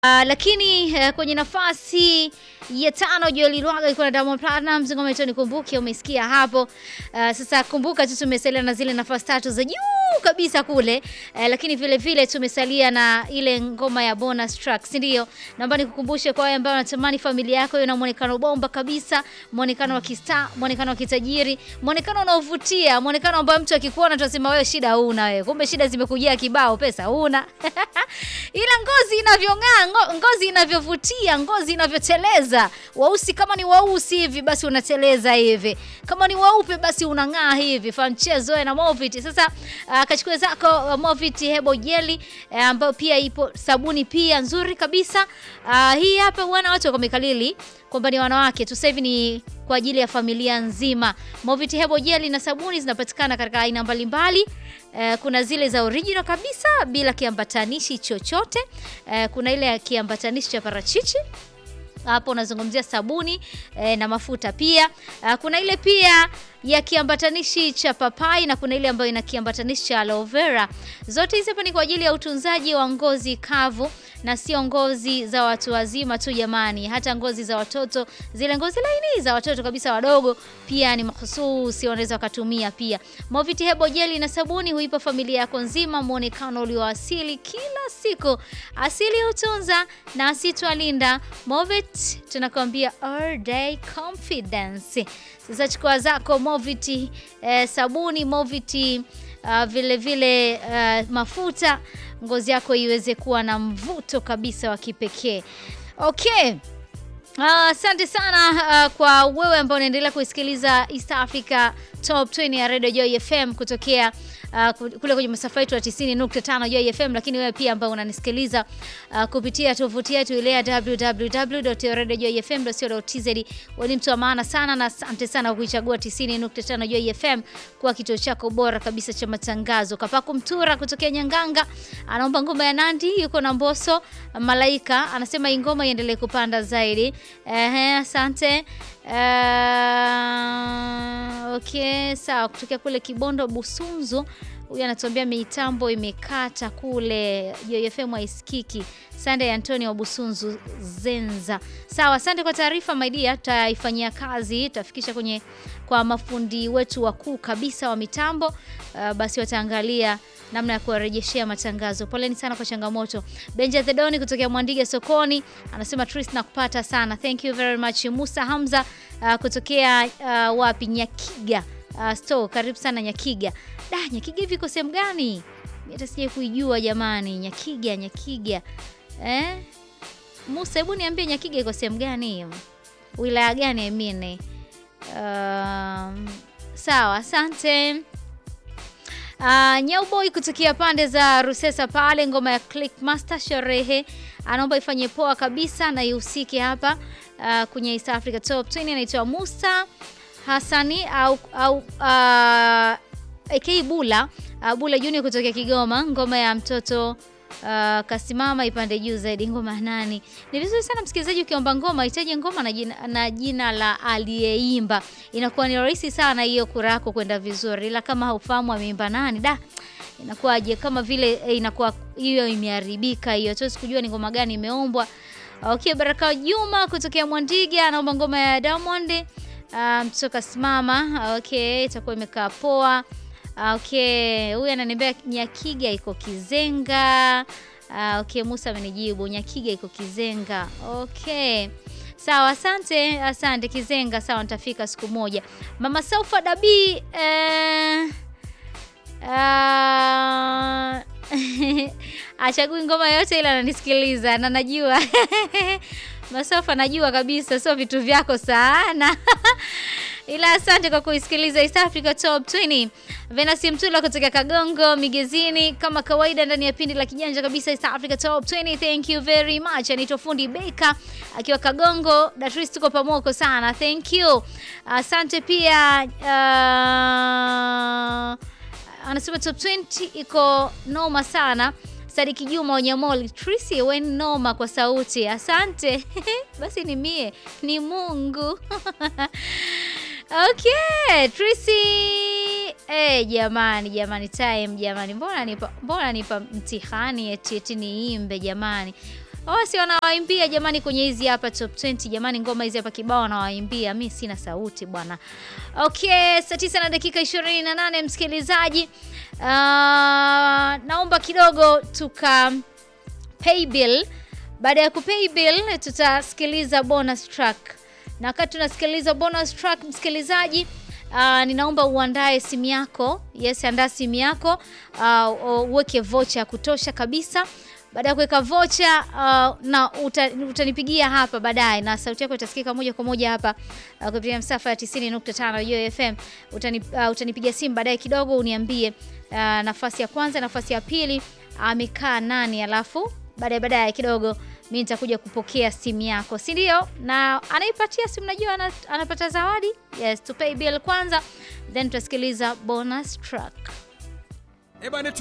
Uh, lakini uh, kwenye nafasi ya tano Joel Lwaga iko na Diamond Platnumz, ngoma yetu nikumbuke, umesikia hapo. Uh, sasa kumbuka tu tumesalia na zile nafasi tatu za juu kabisa kule uh, lakini vile vile tumesalia na ile ngoma ya bonus track, si ndio? Naomba nikukumbushe kwa wale ambao wanatamani familia yako iwe na muonekano bomba kabisa, muonekano wa kista, muonekano wa kitajiri, muonekano unaovutia, muonekano ambao mtu akikuona tutasema wewe shida huna wewe, kumbe shida zimekujia kibao, pesa huna ila ngozi inavyong'aa, ngo- ngozi inavyovutia, ngozi inavyoteleza. Weusi kama ni weusi hivi basi unateleza hivi, kama ni weupe basi unang'aa hivi. Famchezo na Movit. Sasa uh, kachukua zako uh, Movit Hebo Jelly uh, ambayo pia ipo sabuni pia nzuri kabisa. Uh, hii hapa bwana, watu wamekalili kwamba ni wanawake tu, sasa hivi ni kwa ajili ya familia nzima. Movit Hebo Jelly na sabuni zinapatikana katika aina mbalimbali. Eh, kuna zile za original kabisa bila kiambatanishi chochote. Eh, kuna ile ya kiambatanishi cha parachichi hapo unazungumzia sabuni eh, na mafuta pia. Ah, kuna ile pia ya kiambatanishi cha papai na kuna ile ambayo ina kiambatanishi cha aloe vera. Zote hizi hapa ni kwa ajili ya utunzaji wa ngozi kavu na sio ngozi za watu wazima tu jamani, hata ngozi za watoto, zile ngozi laini za watoto kabisa wadogo pia ni mahususi, wanaweza wakatumia pia. Movit Hebo Jelly na sabuni huipa familia yako nzima muonekano ulioasili kila siku. Asili hutunza na asitwalinda. Movit tunakwambia all day confidence. Sasa chukua zako Movit eh, sabuni Movit uh, vile vile uh, mafuta ngozi yako iweze kuwa na mvuto kabisa wa kipekee. Okay. Ah, Asante sana uh, kwa wewe ambao unaendelea kuisikiliza East Africa Top 20 ya Radio Joy FM kutokea uh, kule kwenye masafa yetu ya 90.5 Joy FM, lakini wewe pia ambao unanisikiliza uh, kupitia tovuti yetu ile ya www.radiojoyfm.co.tz. Wewe ni mtu wa maana sana na asante sana kwa kuichagua 90.5 Joy FM kuwa kituo chako bora kabisa cha matangazo. Kapaku Mtura kutokea Nyanganga anaomba ngoma ya Nandi, yuko na Mboso Malaika anasema hii ngoma iendelee kupanda zaidi. Ehe, asante. Uh, okay, sawa. Kutokea kule Kibondo Busunzu, huyu anatuambia mitambo imekata kule JFM haisikiki. Sande Antoni wa Busunzu Zenza. Sawa, asante kwa taarifa my dear, tutaifanyia kazi, tutafikisha kwenye kwa mafundi wetu wakuu kabisa wa mitambo. Uh, basi wataangalia namna ya kuwarejeshea matangazo. Poleni sana kwa changamoto. Benja Thedoni kutokea Mwandige sokoni anasema Tris na kupata sana. Thank you very much. Musa Hamza uh, kutokea uh, wapi Nyakiga uh, store. Karibu sana Nyakiga. Da, Nyakiga hivi iko sehemu gani? Mimi hata sijai kuijua jamani. Nyakiga, Nyakiga. Eh? Musa, hebu niambie Nyakiga iko sehemu gani hiyo? Wilaya gani I mean? Um, sawa, asante. Uh, Nyauboy kutokea pande za Rusesa pale, ngoma ya Click Master sherehe, anaomba ifanye poa kabisa na ihusike hapa uh, kwenye East Africa Top 20. Anaitwa Musa Hassani au, au uh, AK Bula uh, Bula Junior kutokea Kigoma, ngoma ya mtoto Uh, kasimama ipande juu zaidi. Ngoma ya nani? Ni vizuri sana msikilizaji, ukiomba ngoma itaje ngoma na jina, na jina la aliyeimba, inakuwa ni rahisi sana hiyo kura yako kwenda vizuri, ila kama haufahamu ameimba nani, da inakuwaje? Kama vile eh, inakuwa hiyo imeharibika hiyo, tuwezi kujua ni ngoma gani imeombwa. Okay, Baraka Juma kutokea Mwandiga anaomba ngoma ya Diamond uh, mtoto kasimama. Okay, itakuwa imekaa poa. Okay, huyu ananiambia Nyakiga iko Kizenga. Ah, okay, Musa amenijibu Nyakiga iko Kizenga. Okay. Sawa, asante, asante Kizenga. Sawa, nitafika siku moja. Mama Saufa Dabi eh, ah, achagui ngoma yote ila ananisikiliza na najua Masafa najua kabisa sio vitu vyako sana ila asante kwa kuisikiliza East Africa Top 20. Venasi Mtula kutoka Kagongo Migezini, kama kawaida ndani ya pindi la kijanja kabisa East Africa Top 20. Thank you very much. Anaitwa Fundi Baker akiwa Kagongo. Datris, tuko pamoko sana. Thank you. Asante pia uh, anasema top 20 iko noma sana. Sadiki Juma Onyamoli, Trisi we noma kwa sauti, asante. Basi ni mie, ni Mungu. Okay, Trisi. Eh, jamani jamani time jamani. Mbona nipa mbona nipa mtihani eti eti niimbe jamani. Wasi wanawaimbia jamani, kwenye hizi hapa top 20 jamani, ngoma hizi hapa kibao wanawaimbia, mi sina sauti bwana. Okay, saa tisa na dakika 28 msikilizaji, uh, naomba kidogo tuka pay bill. Baada ya kupay bill, tutasikiliza bonus track, na wakati tunasikiliza bonus track msikilizaji Uh, ninaomba uandae simu yako. Yes, andaa simu yako uh, uweke vocha ya kutosha kabisa. Baada ya kuweka vocha uh, na uta, utanipigia hapa baadaye na sauti yako itasikika moja kwa moja hapa uh, kupitia msafa ya 90.5 Yo FM. Utani, uh, utanipigia simu baadaye kidogo uniambie uh, nafasi ya kwanza, nafasi ya pili amekaa uh, nani, alafu baadaye baadaye kidogo mi nitakuja kupokea simu yako, si ndio? Na anaipatia simu, najua anapata zawadi. Yes, to pay bill kwanza, then tutasikiliza bonus track.